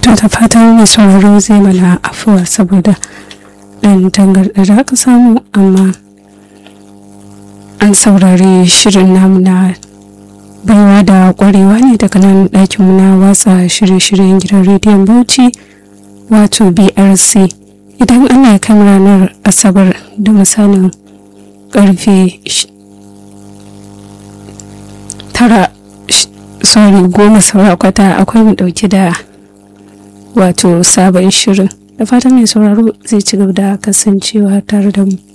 to da fatan mai sauraro zai mana afuwa saboda ɗan tangarɗa da aka samu amma an saurari shirin namu na baiwa da ƙwarewa ne daga nan ɗakinmu na watsa shirye-shiryen gidan rediyon bauchi wato brc idan ana ya kan ranar asabar da misalin karfe tara sorry goma saura kwata akwai mu dauke da wato sabon shirin da fatan mai sauraro zai ci gaba da kasancewa tare da mu